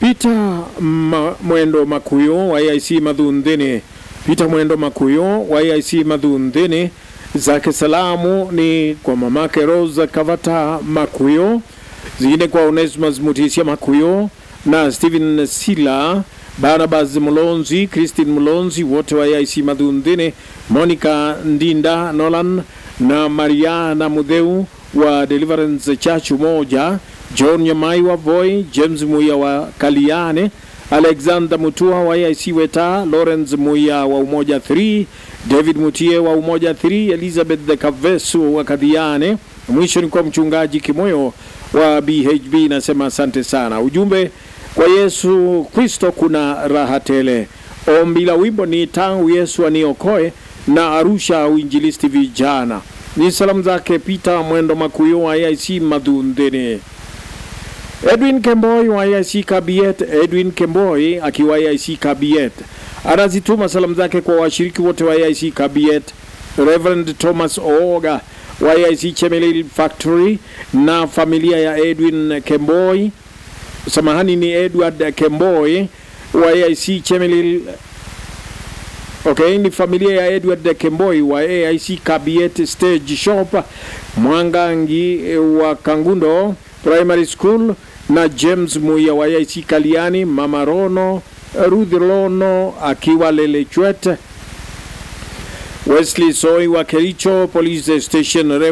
Peter Ma, Mwendo Makuyo wa AIC Madhundhini. Peter Mwendo Makuyo wa AIC Madhundhini, zake salamu ni kwa mamake Rose Kavata Makuyo, zingine kwa Onesimus Mutisia Makuyo na Stephen Sila, Barnabas Mlonzi, Christine Mlonzi, wote wa AIC Madhundhini, Monica Ndinda Nolan na Mariana Mudheu wa Deliverance Church Umoja, John Nyamai wa Voi, James Muya wa Kaliane, Alexander Mutua wa AIC Weta, Lawrence Muya wa Umoja 3, David Mutie wa Umoja 3, Elizabeth de Kavesu wa Kadhiane. Mwisho ni kwa mchungaji Kimoyo wa BHB, nasema asante sana. Ujumbe kwa Yesu Kristo kuna raha tele. Ombi la wimbo ni tangu Yesu aniokoe na Arusha Uinjilisti vijana. Ni salamu zake Peter Mwendo Makuyo wa AIC Madhundhini. Edwin Kemboi wa AIC Kabiet, Edwin Kemboi akiwa AIC Kabiet anazituma salamu zake kwa washiriki wote wa AIC Kabiet, Reverend Thomas Ooga wa AIC Chemelil Factory na familia ya Edwin Kemboi, samahani, ni Edward Kemboi wa AIC Chemelil Okay, ni familia ya Edward Kemboi wa AIC Kabiet Stage Shop Mwangangi wa Kangundo Primary School na James Muya wa AIC Kaliani, Mama Rono Ruth Lono akiwa Lelechwet, Wesley Soi wa Kericho Police Station